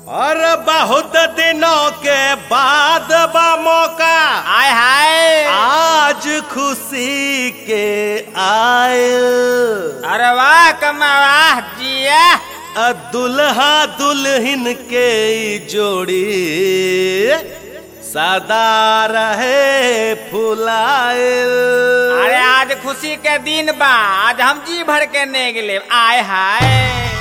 और बहुत दिनों के बाद बा मौका आय हाय आज खुशी के आयल अरे वाह कमा वाह जिया अ दुल्हा दुल्हन के ई जोड़ी सदा रहे फुलायल अरे आज खुशी के दिन बा आज हम जी भर के ने गेले आय हाय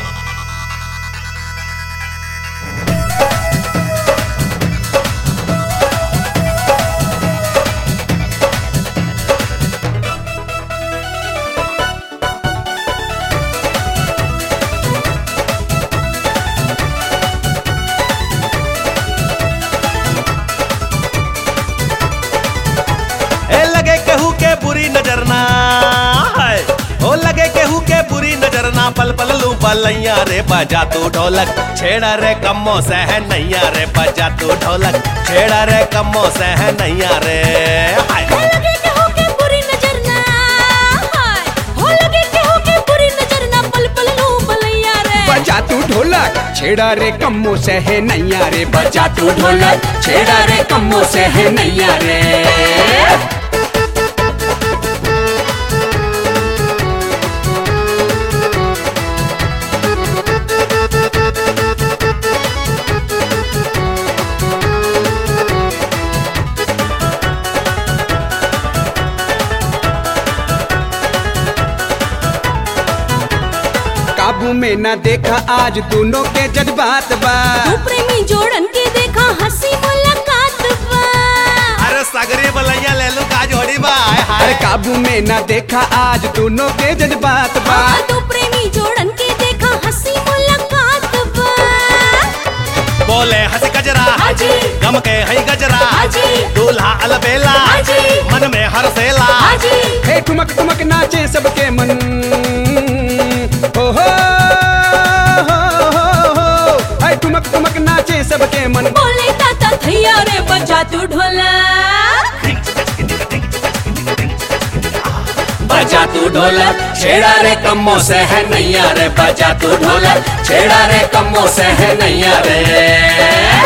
ए लगे केहू के बुरी नजर ना है ओ लगे केहू के बुरी नजर ना पल पल लू बलैया रे बजा तू ढोलक छेड़ा रे कम्मो से है नैया रे बजा तू ढोलक छेड़ा रे कम्मो से है नैया रे हाय हो लगे केहू के बुरी नजर ना हाय हो लगे केहू के बुरी नजर ना पल पल लू बलैया रे बजा तू ढोलक छेड़ा रे कम्मो से है नैया रे बजा तू ढोलक छेड़ा रे कम्मो से है नैया रे काबू में ना देखा आज दोनों के जज्बात बा तू प्रेमी जोड़न के देखा हंसी मुलाकात बा अरे सगरी बलैया ले लू का जोड़ी बा हाय अरे हाय काबू में ना देखा आज दोनों के जज्बात बा हाँ, तू प्रेमी जोड़न के देखा हंसी मुलाकात बा बोले हंस गजरा हाजी। गम के हई गजरा हाजी। दूल्हा अलबेला हाजी। मन में हर सेला हाजी हे ठुमक ठुमक नाचे सबके मन ओ हो हो हो हो हे ठुमक ठुमक नाचे सबके मन बोले ताता थैया रे बजा तू ढोला बजा तू ढोलक छेड़ा रे कम्मो से है नैया रे बजा तू ढोलक छेड़ा रे कम्मो से है नैया रे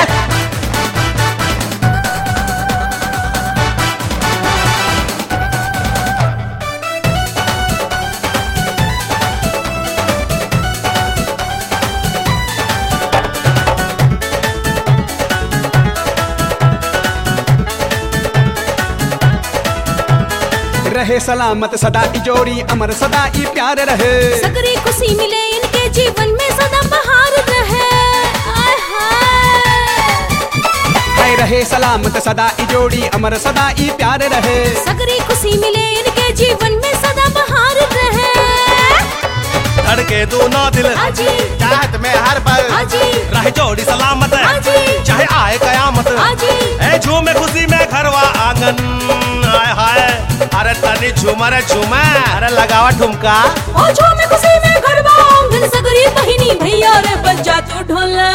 रहे सलामत सदा ई जोड़ी अमर सदा ई प्यार रहे सकरी खुशी मिले इनके जीवन में सदा बहार रहे आय हाय है रहे सलामत सदा ई जोड़ी अमर सदा ई प्यार रहे सकरी खुशी मिले इनके जीवन में सदा बहार रहे धड़के दोनों दिल हाजी चाहत में हर पल हाजी रह जोड़ी सलामत हाजी चाहे आए कयामत हाजी ए झूमे खुशी में घरवा आंगन हाय हाय अरे तनी झूमर झूमे अरे लगावा ठुमका ओ झूमे खुशी में गरबा आंगन सकरी बहिनी भैया रे बजा तू ढोला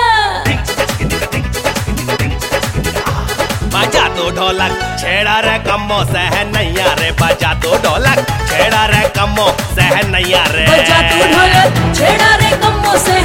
बजा तो ढोलक छेड़ा रे कम्मो सह नैया रे बजा तो ढोलक छेड़ा रे कम्मो सह नैया रे बजा तू ढोला छेड़ा रे कम्मो से